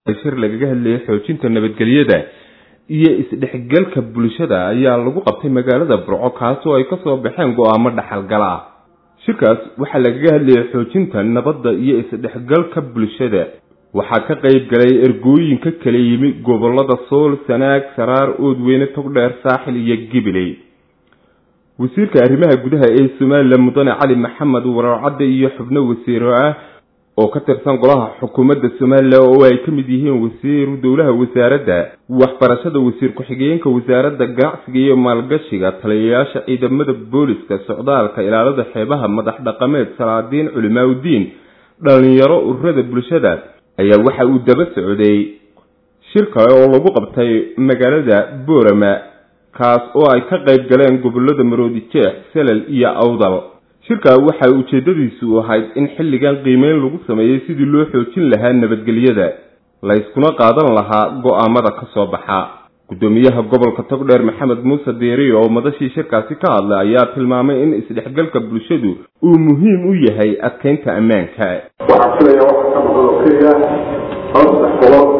shir lagaga hadlayay xoojinta nabadgelyada iyo isdhexgalka bulshada ayaa lagu qabtay magaalada burco kaasoo ay kasoo baxeen go-aamo dhaxalgal ah shirkaas waxaa lagaga hadlayay xoojinta nabadda iyo isdhexgalka bulshada waxaa ka qayb galay ergooyin ka kala yimi gobolada sool sanaag saraar oodweyne togdheer saaxil iyo gibiley wasiirka arrimaha gudaha ee somalilan mudane cali maxamed wararcadde iyo xubno wasiiro ah oo ka tirsan golaha xukuumadda somalilan oo ay ka mid yihiin wasiiru dowlaha wasaaradda waxbarashada wasiir ku-xigeenka wasaaradda ganacsiga iyo maalgashiga taliyayaasha ciidamada booliska socdaalka ilaalada xeebaha madax dhaqameed salaadiin culimaaudiin dhalinyaro ururada bulshada ayaa waxa uu daba socday shir kale oo lagu qabtay magaalada boorama kaas oo ay ka qayb galeen gobolada maroodi jeex salal iyo awdal shirka waxa ujeedadiisu ahayd in xilligan qiimeyn lagu sameeyey sidii loo xoojin lahaa nabadgelyada layskuna qaadan lahaa go-aamada ka soo baxa guddoomiyaha gobolka togdheer maxamed muuse deeri oo madashii shirkaasi ka hadlay ayaa tilmaamay in isdhexgalka bulshadu uu muhiim u yahay adkeynta ammaanka waxaan filaya waxa ka maqan oo keliya hal saddex gobol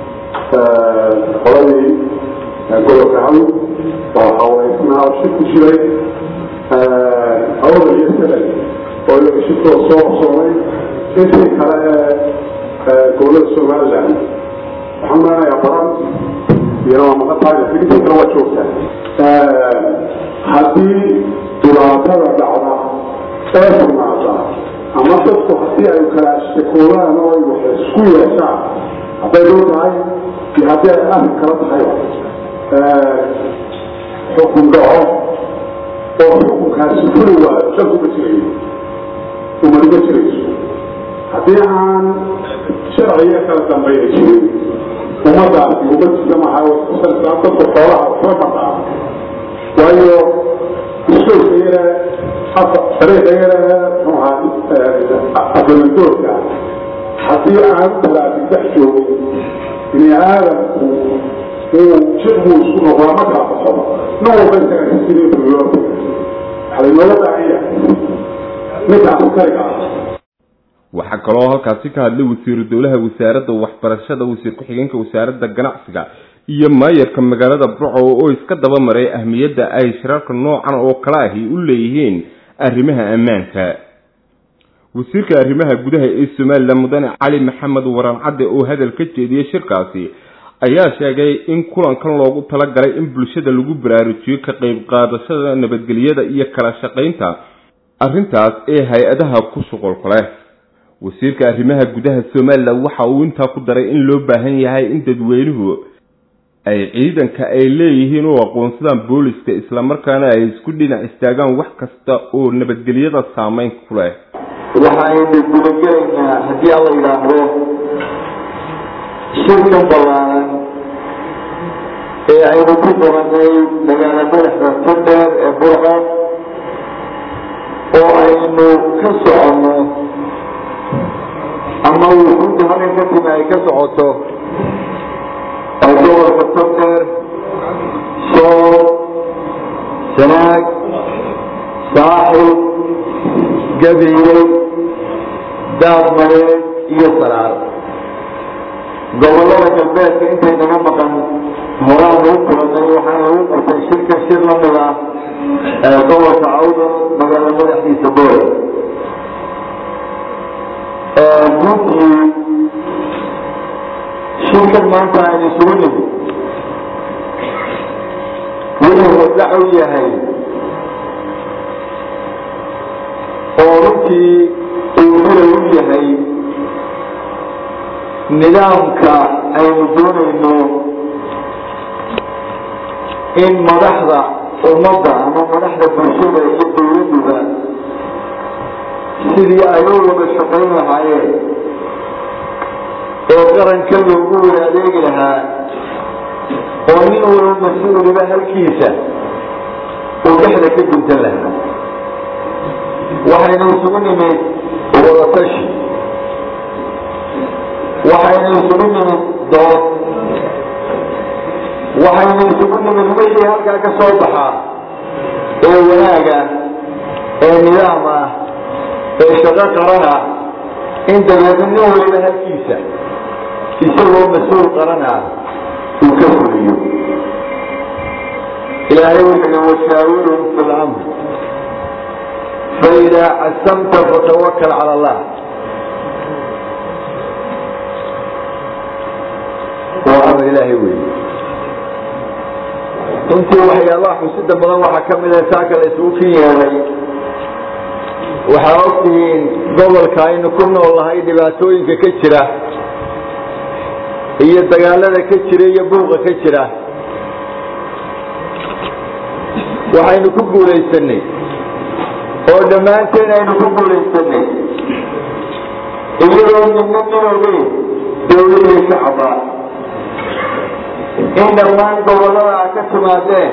qoladii gobolka hawl waxawaysnaa shir ku jiray awda iyo salal oo iyaga shirkooda soo qabsoomay intii kale ee gobolada somaliland waxaan maranayaa baran iyana waa maqan tahay laakiin intii kale waa joogtaa haddii dhibaatada dhacda ee timaada ama dadku haddii ay kala shakoodaan oo ay wax isku yeeshaan hadday dhow tahay iyo haddii ay arrin kala tahayba xukun dhaco oo xukunkaasi fuli waayo shan kuma jirayo umanima jirayso haddii aan sharciga kala dambayna jirin ummadaasi ummadiisa maha dadku xoolaha waxba mataa waayo iskoolka yare dariiqa yare muxuha abaladoorka haddii aan talaafin dhex joogin bini aadamku uu jiqbuu isku noqdaa ma kala baxo nin walba isaga sidii buliyo waxaa laynooga baahan yahay ninka askariga ah waxaa kaloo halkaasi ka hadlay wasiiru dowlaha wasaaradda waxbarashada wasiir ku-xigeenka wasaaradda ganacsiga iyo maayarka magaalada burco oo iska daba maray ahmiyadda ay shirarka noocan oo kale ahi u leeyihiin arrimaha ammaanka wasiirka arrimaha gudaha ee somalilan mudane cali maxamed waran cadde oo hadal ka jeediyey shirkaasi ayaa sheegay in kulankan loogu talagalay in bulshada lagu baraarujiyo ka qayb qaadashada nabadgelyada iyo kala shaqaynta arrintaas ee hay-adaha ku shuqulka leh wasiirka arrimaha gudaha somalilan waxa uu intaa ku daray in loo baahan yahay in dadweynuhu ay ciidanka ay leeyihiin u aqoonsadaan booliska islamarkaana ay isku dhinac istaagaan wax kasta oo nabadgelyada saameyn ku leh waxaynu gudagelaynaa haddii alla yidhaahdo shirkan ballaaran ee aynu ku dabanay magaala madaxda tondheer ee burco oo aynu ka soconno ama wuxuudda halkan ka timi ay ka socoto oo gobolka tondheer sool sanaag saaxil gabiiley daadmareed iyo saraar gobolada galbeedka intay naga maqan horaan lagu kulanay waxaa lagu qabtay shirka shir lamid ah ee gobolka cawdal magaala madaxdiisa boore runtii shirkan maanta aynu isugu nimid wuxuu waddac u yahay oo runtii uu fulay u yahay nidaamka aynu doonayno in madaxda ummadda ama madaxda bulshada iyo dawladduba sidii ay u wada shaqayn lahaayeen oo qaranka loogu wada adeegi lahaa oo nin walba mas-uuliba halkiisa uu dhexda ka guntan lahaa waxaynu isugu nimid wadatashi waxaynu isugu nimid dood waxaynu isugu nimid wixii halkaa ka soo baxaa ee wanaaga ee nidaam ah ee shaqo qaran ah in dabeedna nin waliba halkiisa isagoo mas-uul qaran ah uu ka fuliyo ilaahay wuxuu washaawirhum fi lamr faidaa casamta fatawakal cala allah waa amar ilaahay weeye runtii waxyaabaha xusida badan waxaa ka mid ah saaka la isugu kin yeeday waxaa ogtihiin gobolka aynu ku nool nahay dhibaatooyinka ka jira iyo dagaalada ka jira iyo buuqa ka jira waxaynu ku guulaysanay oo dhammaanteen aynu ku guulaysanay iyadoo midna minowgeyn dawladii shacba in dhammaan gobollada a ka timaadeen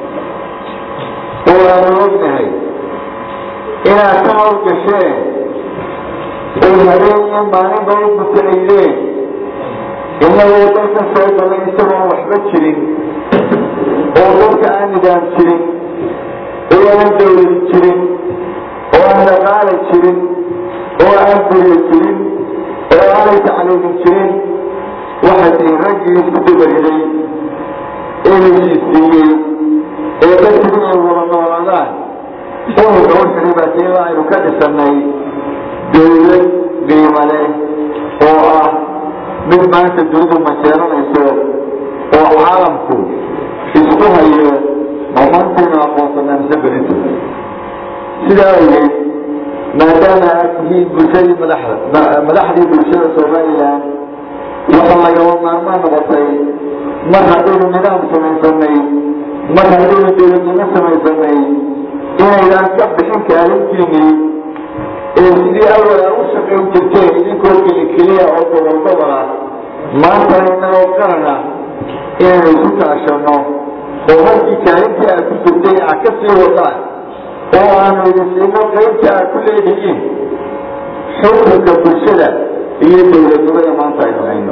oo aanu ognahay inaad ka hawlgasheen oo habeen iyo maalinba u butanaydeen inagoo dalka soo galay isagoon waxba jirin oo dalka aan nidaam jirin oo aan dawlad jirin oo aan dhaqaala jirin oo aan guryo jirin oo aanay tacliimin jirin waxaa tii raggii isku dabariday ee heshiisiiyey ee dadku inay wada noolaadaan ururka wuxuhi baa tiila aynu ka dhisanay dawlad qiimo leh oo ah mid maanta dunidu majeeranayso oo caalamku isku hayo mamantaynu aqoonsanaa mise belinta sidaa awgeed maadaama aad tihiin bulshadii madaxda madaxdii bulshada somalilan waxaa lagaba maarmaan noqotay mar haddaynu nidaam samaysanay mar haddaynu dawladnimo samaysanay inaydaan ka bixin kaalintiinii ee sidii awal a u shaqayn jirteen idinkoo keli keliya oo gobol gobol ah maantana inagoo qarana inaynu isu kaashano oo halkii kaalintii aad ku jirtay aad ka sii wadaan oo aanu idin siino qaybta aad ku leedihiin xukunka bulshada iyo dawladnimada maanta aynu hayno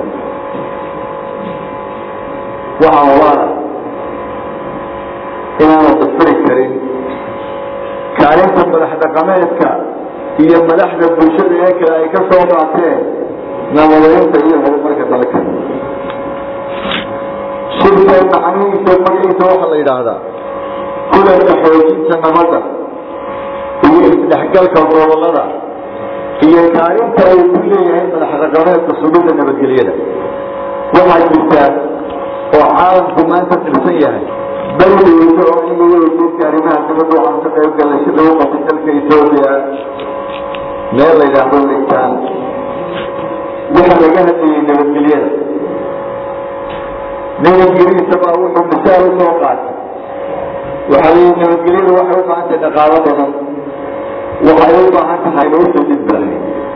waxaa waala inaanu dafiri karin kaalinta madax dhaqameedka iyo madaxda bulshada ee kale ay ka soo qaateen nabadaynta iyo horumarka dalka shirka macnihiisa magaciisa waxaa la yidhaahdaa kulanka xoojinta nabadda iyo isdhexgalka gobolada iyo kaalinta uu ku leeyahay madax dhaqameedka sugidda nabadgelyada waxaa jirta oo caalamku maanta tirsan yahay beriweyso oo in laga weydiinka arrimaha dibadda waxaan ka qayb galay si lagu qabtay dalka etoobiya meel la yidhaahdo litaan waxa laga hadlayay nabadgelyada nin ingiriisa baa wuxuu misaal u soo qaatay waxaa layihi nabadgelyadu waxay u baahan tahay dhaqaalo badan waxay u baahan tahay loosa dibbahay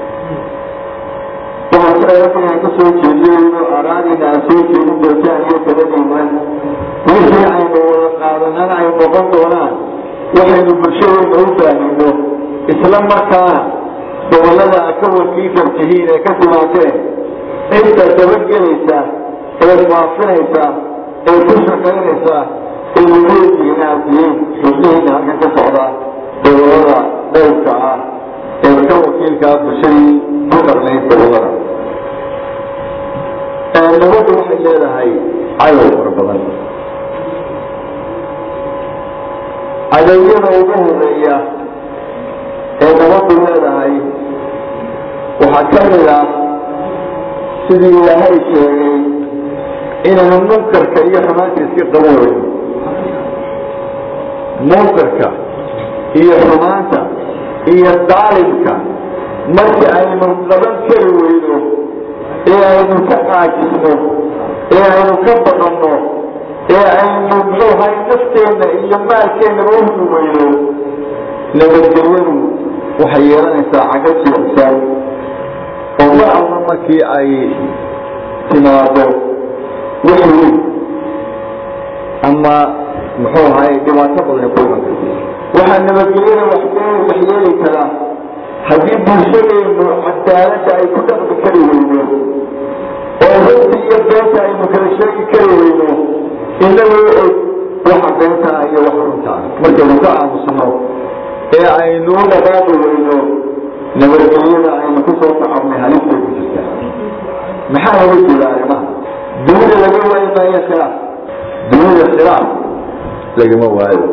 waxaan kasoo jeediyeyno araadina aan soo jeedin doontaan iyo taladiina wixii aynu wada qaadanana ay noqon doonaan waxaynu bulshadeena u baahino isla markaana gobolada a ka wakiifar tihiin ee ka timaadeen cidda dabagelaysa ee faafinaysa ee ku shaqaynaysa ee lageedihiin aad tihiin xubnihiina halkan ka socda gobolada dhowrka ah ee ka wakiilkaa bulshadii ku qarnayd gobolada nabaddu waxay leedahay cadow fara badan cadowyada ugu horeeya ee nabaddu leedahay waxaa ka mid ah sidii ilaahay sheegay inaynu munkarka iyo xumaanta iska qaban weyno munkarka iyo xumaanta iyo daalimka markii aynu qaban kari weyno ee aynu ka caajisno ee aynu ka baqanno ee aynu muxuuhay nafteenna iyo maalkeennaba uhmi weyno nabadgelyadu waxay yeelanaysaa caga jiicsan oo mar alla markii ay timaado wax weyn ama muxuu ahay dhibaato badan ku iman karta waxaa nabadgelyada waxyeeli karaa haddii bulshadeenu cadaaladda ay ku dhaqmi kari weyno oo runta iyo beenta aynu kala sheegi kari weyno inagoo og waxa beenta ah iyo waxa runta ah markaynu ka aamusno ee aynu u dhaqaaqi weyno nabadgelyada aynu ku soo tacabnay halistay ku jirtaa maxaa laga jeeda arrimaha dunida laga waayo maayo khilaaf dunida khilaaf lagama waayo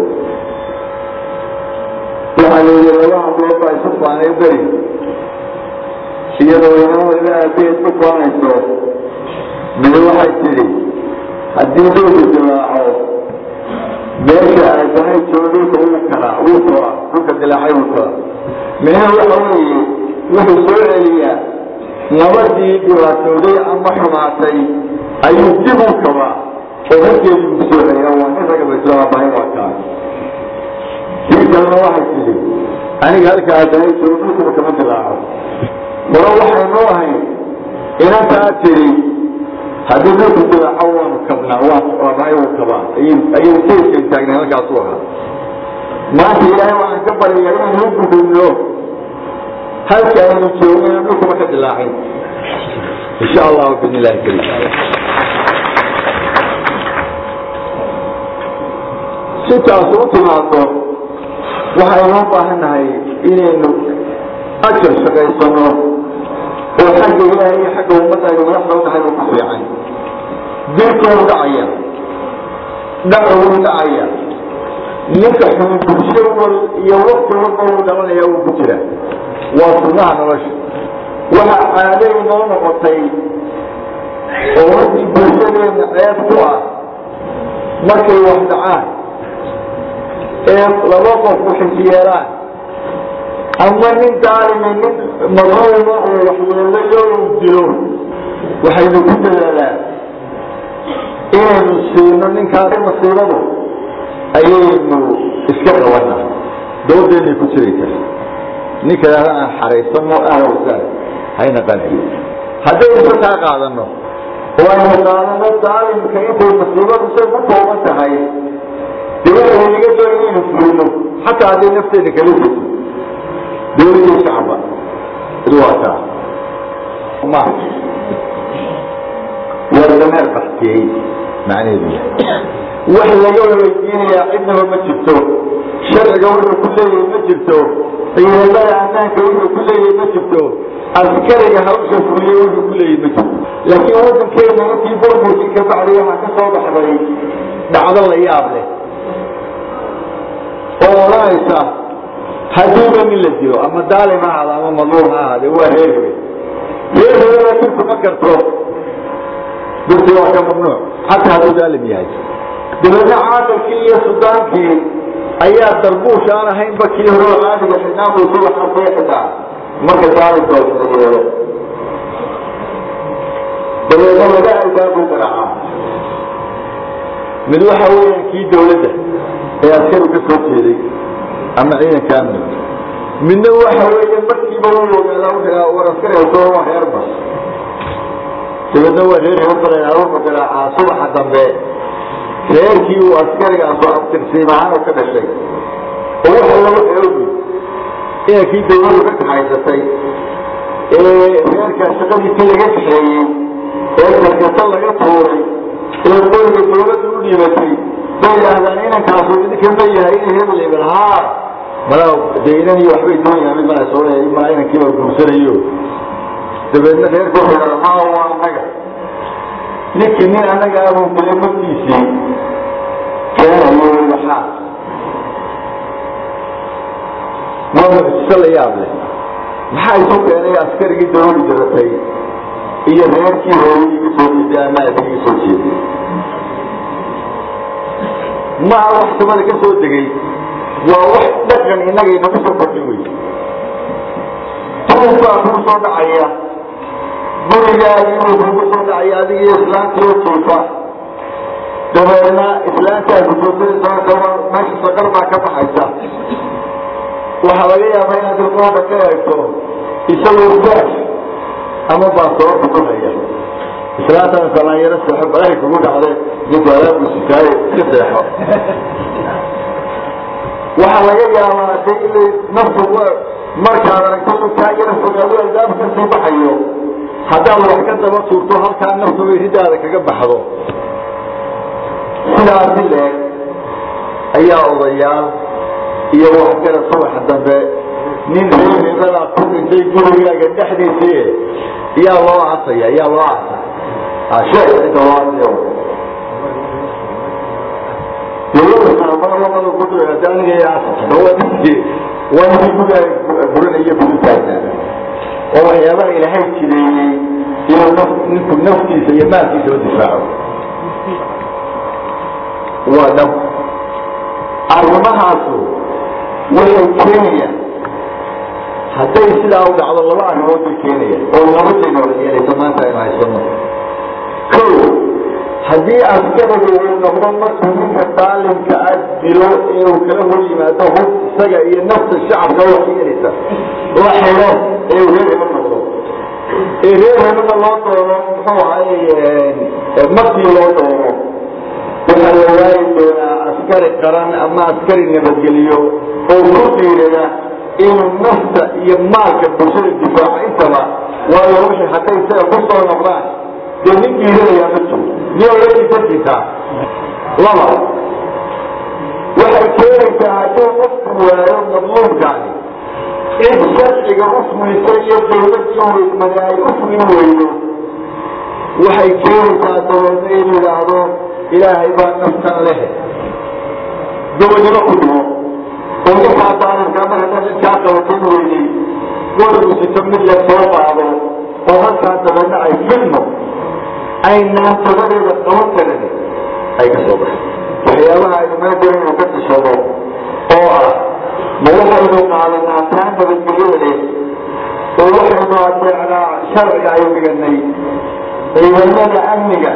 waxaa la yidhi laba hablood baa isu faanay beri iyadoo inamada aabeed ku faanayso midi waxay tidhi haddii dhulku dilaaco meesha aadahay joogo dhulka wuu karaa wuu koraa dhulka dilaacay wuu koraa micnaha waxa weeye wuxuu soo celiyaa nabadii dhibaatooday ama xumaatay ayuu dib u kabaa oo halkeedii ku soo celiya waa nin raga baslaabahay waa kaa kii kalena waxay tidhi aniga halka aadahay joogo dhulkuba kama dilaaco hore waxaynoo ahayn inantaa tidhi haddii dhulku dilaaco waanu kabnaa waamahay wuu kabaa ayuu keyskan taagnay halkaasu ahaa maanta ilaahay waxaan ka baryayaa inaynu u gudubno halka aynu joogno inaan dhulkuba ka dilaacin insha allahu bin illahi karim si taas u timaado waxaynoo baahannahay inaynu ajar shaqaysano oo xagga ilaahay iyo xagga ummadda aynu madaxda u nahay ku fiican dilkuu dhacaya dhacuu dhacaya ninka xun bulsho wal iyo wakti walba uu dhalanaya uu ku jira waa sunnaha nolosha waxa caaday noo noqotay oo haddii bulshadeena ceeb ku ah markay wax dhacaan ee laba qof waxisyeelaan ama nin daalime nin madluuma oo waxyeelayo uu dilo waxaynu ku dadaalaan inaynu siino ninkaas masiibadu ayaynu iska qabana doodeennay ku jiraysaa ninka aan xaraysano ahwsaa hayna qanciyo haddaynu ka kaa qaadano oo aynu qaadano daalimka intay masiibadu say ku kooban tahay dee waxay naga doon inaynu fulino xataa hadday nafteena kala jirto dowladii shacba id waa kaa ma waa dameer baxtiyey macnaheedu wax laga weydiinayaa cidnaba ma jirto sharciga wuxuu ku leeyahay ma jirto ciidamada ammaanka wuxuu ku leeyahay ma jirto askariga hawsha fuliye wuxuu ku leeyahay ma jirto laakiin waddankeena intii burburkii ka bacday waxaa ka soo baxday dhacdo la yaab leh oo odhanaysa haddiiba nin la dilo ama daalim ha ahaado ama madluum ha ahaade waa reer hebe reer hebena dirtu ma karto dirtu waa ka mamnuuc xataa hadduu daalim yahay dabeedna caaqilkii iyo sudaankii ayaa darbuush aan ahaynba kii hore oo caadiga xidhnaamu subax arkay xidhaa marka daalimkooda yeelo dabeedna laga albaabuu garaacaa mid waxa weeyaan kii dawladda ee askaru ka soo jeeday ama ciidanka amniga midna waxa weeye markiiba u ogaadaa war askari soo waa reerba dabeedna waa reer reerbalayaaruuxu garaacaa subaxa dambe reerkii uu askarigaas oo abtirsiim ahaan ka dhashay oo waxa lagu xeogi inankii dawladu ka kaxaysatay ee reerkaa shaqadiisii laga kaxeeyey ee karkata laga tuuray ee qoriga dawladdu u dhiibatay bay yidhaahdaan inankaasu idinka ma yahay ina hebel hebel haa malaa dee inan iyo waxbay doonayaan mid malaa soo leeyahay malaa inankiiba guursanayo dabeedna reerka wuxuu yidhahda haa waa annaga ninkii nin annaga abuu dilay markiisii keenayo waxaa waa mucjiso la yaab leh maxaa isu keenay askarigii dawladu jaratay iyo reerkii hooyadii ka soo jeeday ama aabigii ka soo jeeday maha wax samada ka soo degay waa wax dhaqan innaga inagu soo kordhin wey tuubkaa kuu soo dhacaya gurigaagi inuu kugu soo dhacaya adiga iyo islaantii oo jiifa dabeedna islaantaasi joogtadasaa meesha saqar baa ka baxaysa waxaa laga yaabaa inaad ilqooda ka eegto isagoo faash ama baasoor kugunaya islaantan salaanyaro seexo balahi kugu dhacde ninku alaabu sikaaye iska seexo waxaa laga yaabaa de inay naftu markaad aragto ninkaa yara fogaado albaab ka sii baxayo haddaad wax ka daba tuurto halkaa naftu ridaada kaga baxdo sidaasi leeg ayaa odayaal iyo waxgara subaxa dambe nin reereedadaa ku dhintay gurigaaga dhexdiisii yaa loo aasaya yaa loo aasa sheekh inta loo aasaya dowladda ku aniga yaa waa ninkii gudaha burinaya buritaanka oo waxyaabaha ilaahay jireeyey inuu naf ninku naftiisa iyo maalkiisa u difaaco waa dhab arrimahaasu waxay keenayaan hadday sidaa u dhacdo laba arrimood bay keenayaan oo laba shayna wada yeelaysa maanta aynu haysano ko haddii askariga uu noqdo markuu ninka daalimka ah dilo inuu kala hor yimaado hub isaga iyo nafta shacabka wax yeelaysa la xiro ee uu reer heba noqdo ee reer hebada loo doono muxuu ahay markii loo doono waxaa la waayi doonaa askari qaran ama askari nabadgeliyo oo ku dhiirada inuu nafta iyo maalka bulshada difaaco intaba waayo wixii hadday isaga ku soo noqdaan dee nin dhiiranayaa ma jiro niyo lakisakitaa laba waxay keenaysaa hadduu qofku waayo madluumkaani cid sharciga u fulisa iyo dawladii weydmada ay u fulin weydo waxay keenaysaa dabeedna in yidhaahdo ilaahay baa naftan leh dawadnimo ku dhimo oo ninkaa daalimkaa mar haddaad cidkaa qabatin weydey wargu sito mid la soo qaado oo halkaa dabeedna ay filmo ay naantabadeeda qaban karan ay ka soo baxay waxyaabaha aynu meedan inuu ka tashado oo ah ma waxaynu qaadanaa taa nabadgelyada leh oo waxaynu adeecnaa sharciga aynu dhiganay ciidamada amniga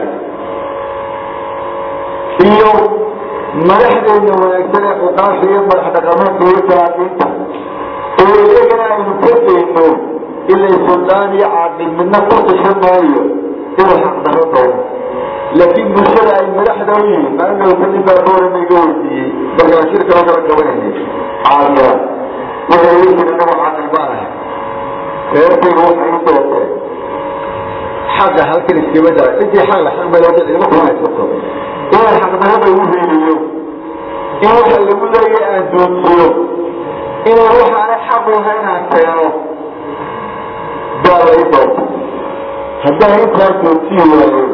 iyo madaxdeena wanaagsan ee xuqaasha iyo madax dhaqameedka iyo salaadiinta oo iyagana aynu ka dayno ilay suldaan iyo caaqil midna ku tashan maayo inuu xaq daro doono laakiin bulshada ay madaxda u yihiin maalinta nin baa boorama iga weydiiyey markaan shirka oo kala qabanaynay caaqila waxay leeyihiin anagu caaqil baan ahay reerkayga waxay u doorteen xaqa halkan iskama dara intii xaq la xaq bay loo igama kumaysato inaan xaqdarada ugu reebiyo in waxa lagu leeyahay aan doodsiyo inaan waxaanay xaq lahayn aan keeno baa la i doortay haddaan intaa doodsiyi waayo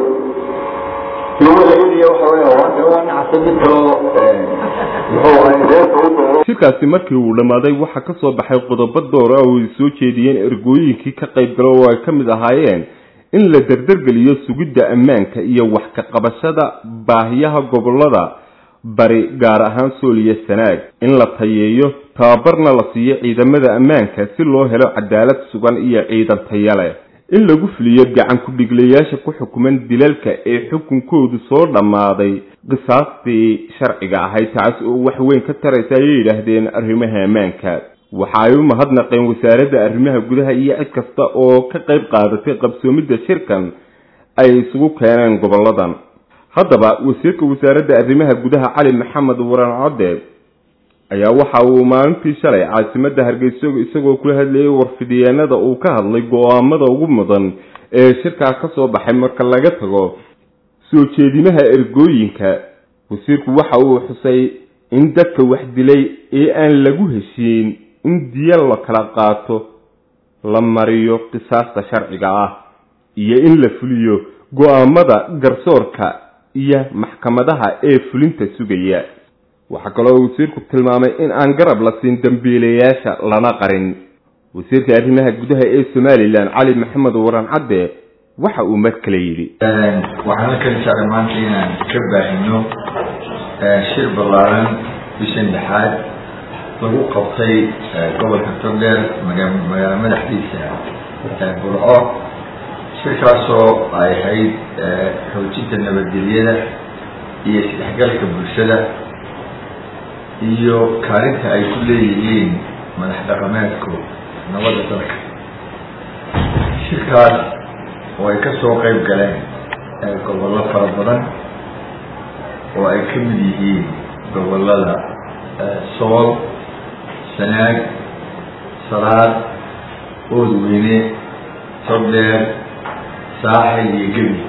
shirkaasi markii uu dhammaaday waxaa ka soo baxay qodobo door ah oo ay soo jeediyeen ergooyinkii ka qayb galo oo ay ka mid ahaayeen in la derdergeliyo sugidda ammaanka iyo wax ka qabashada baahiyaha gobolada bari gaar ahaan sool iyo sanaag in la tayeeyo tababarna la siiyo ciidamada ammaanka si loo helo cadaalad sugan iyo ciidan taya leh in lagu fuliyo gacan ku-dhiglayaasha ku xukuman dilalka ee xukunkoodu soo dhammaaday qisaastii sharciga ahayd taas oo wax weyn ka taraysa ayay yidhaahdeen arrimaha ammaanka waxa ay u mahadnaqeen wasaaradda arrimaha gudaha iyo cid kasta oo ka qayb qaadatay qabsoomidda shirkan ay isugu keeneen goboladan haddaba wasiirka wasaaradda arrimaha gudaha cali maxamed waran code ayaa waxa uu maalintii shalay caasimadda hargeysa isagoo kula hadlayay warfidiyeenada uu ka hadlay go-aamada ugu mudan ee shirkaa ka soo baxay marka laga tago soo jeedimaha ergooyinka wasiirku waxa uu xusay in dadka wax dilay ee aan lagu heshiin in diya la kala qaato la mariyo qisaasta sharciga ah iyo in la fuliyo go-aamada garsoorka iyo maxkamadaha ee fulinta sugaya waxaa kaloo wasiirku tilmaamay in aan garab la siin dambiilayaasha lana qarin wasiirka arrimaha gudaha ee somalilan cali maxamed waran cadde waxa uu mar kale yidhi waxaan halkan jeclay maanta inaan ka baahino shir ballaaran bishan lixaad lagu qabtay gobolka togdheer magaalo madaxdiisa burco shirkaasoo ay ahayd xoojinta nabadgelyada iyo isdhexgalka bulshada iyo kaalinta ay ku leeyihiin madax dhaqameedku nabadda dalka shirkaas oo ay ka soo qayb galeen gobollo fara badan oo ay ka mid yihiin gobollada sool sanaag salaad oodweyne togdheer saaxil iyo gebi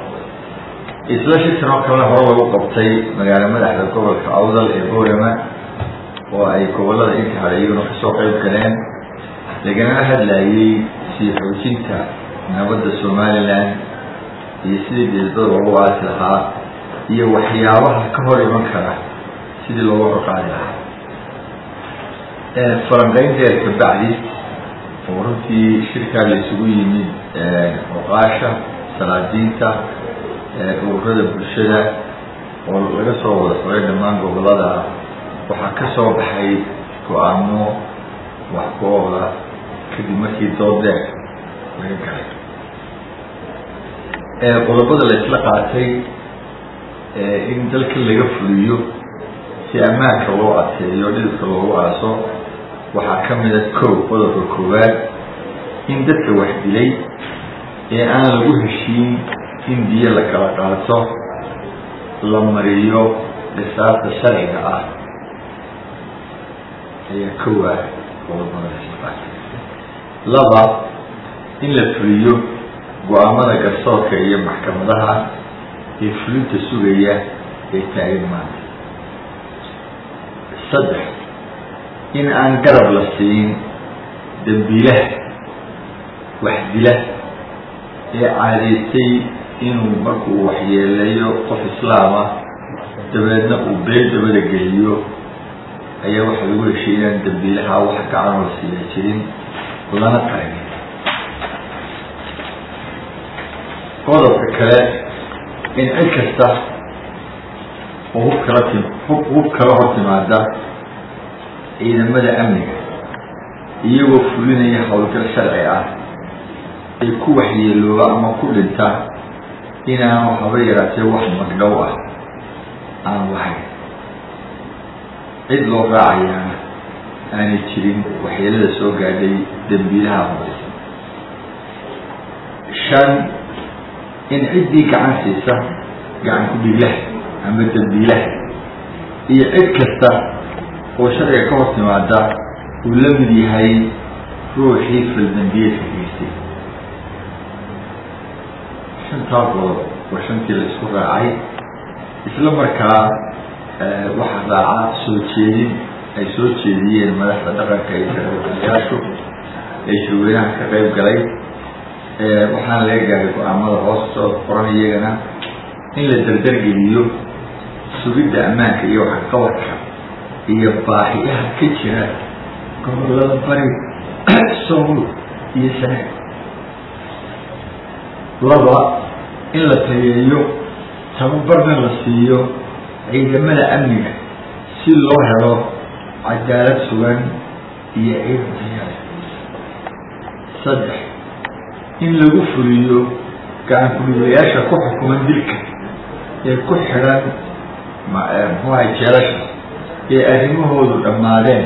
isla shirkan oo kalena hore lagu qabtay magaalo madaxda gobolka awdal ee boorama oo ay gobollada inta hale iyaguna kasoo qayb galeen lagana hadlayay sii xoojinta nabadda somalilan iyo sidii deedada loogu aasi lahaa iyo waxyaabaha ka hor iman kara sidii looga horqaadi lahaa falanqeynteeda kabacdi oo runtii shirkaa la isugu yimid oqaasha salaadiinta ururada bulshada oo laga soo wada furay dhammaan gobolada waxaa ka soo baxay go-aamo wax ku-ooda kadib markii doodeer laga galay qodobada la isla qaatay in dalka laga fuliyo si ammaanka loo adkeeyo dhidibka loogu aaso waxaa ka mida kow qodobka koowaad in dadka wax dilay ee aan lagu heshiin in biyo la kala qaato la mariyo qisaasta sharciga ah ayaa kowa qodobada la isla qaatay laba in la fuliyo go-aamada garsoorka iyo maxkamadaha ee fulinta sugaya ee taagan maanta saddex in aan garab la siin dambiilaha wax dila ee caadaystay inuu markuu waxyeeleeyo qof islaama dabeedna uu been dabada geliyo ayaa waxaa lagu heshay inaan dambiilaha wax gacanoo la siiya jirin lana taagin qodobka kale in cid kasta oo hub kala tim hub hub kala hor timaada ciidamada amniga iyagoo fulinaya howlgal sharci ah ay ku waxyeelooba ama ku dhinta inaanu haba yaraatee wax magdhow ah aan lahayn cid loo raacayaana aanay jirin waxyeelada soo gaadhay dembiilaha horeysa shan in ciddii gacan siisa gacan ku-dhiglaha ama dembiilaha iyo cid kasta oo sharciga ka hor timaada uu la mid yahay ruuxii faldambiyeedka geystay shantaa qodob waa shantii la isku raacay isla markaa waxaa raaca soo jeedin ay soo jeediyeen madaxda dhaqanka iyo sarwadayaashu ee shirweynaha ka qayb galay waxaana laga gaaray go-aamada hoostoo qoran iyagana in la dardargeliyo sugidda ammaanka iyo waxqabadka iyo baahiyaha ka jira gobolada bari sool iyo sanaag laba in la tageeyo tababarna la siiyo ciidamada amniga si loo helo cadaalad sugan iyo ciidan tayaale saddex in lagu fuliyo gacan ku-dhiilayaasha ku xukuman dilka ee ku xidhan muxuaha jeelasha ee arrimahoodu dhammaadeen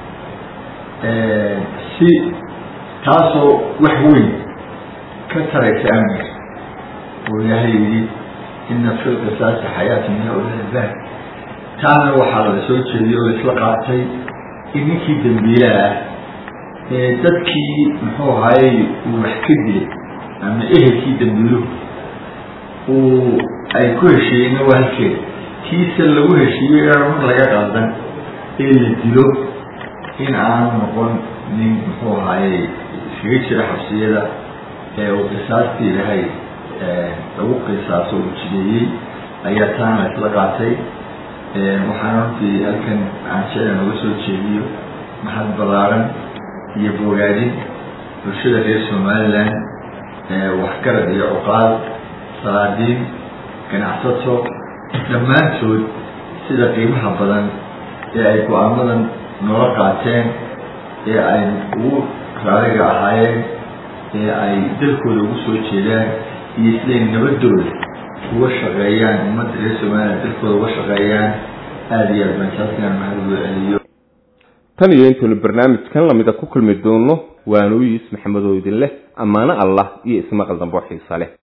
si taasoo wax weyn ka taraysa amniga oo ilaahay yidhi ina fi lqisaasi xayaatan ya ulilbaab taana waxaa la soo jeediyey oo laisla qaatay in ninkii dambiilaha ah ee dadkii muxuu ahaayey uu wax ka dilay ama ehelkii dambiiluhu uu ay ku heshiiyeyna waa halkeeda kiisa lagu heshiiyey inaan mar laga qaldan ee la dilo in aanu noqon nin muxuu ahaayey iskaga jira xabsiyada ee uu qisaastii ilahay lagu qisaaso uu jideeyey ayaa taana la isla qaatay waxaana runtii halkan aan jecla nooga soo jeediyo maxad ballaaran iyo bogaadin bulshada reer somalilan waxgarad iyo cuqaal salaadiin ganacsato dhammaantood sida qiimaha badan ee ay go-aamadan noola qaateen ee ay ugu raaliga ahaayeen ee ay dalkooda ugu soo jeedaan iyo siday nabadooda uga shaqeeyaan ummadda reer somalilan dalkooda uga shaqeeyaan aada iyo aad bansaaskan mahad loo celiyo tan iyo intaynu barnaamijkan lamida ku kulmi doono waanu yiis maxamed oo idin leh ammaano allah iyo ismaqal dambe oo xiisa leh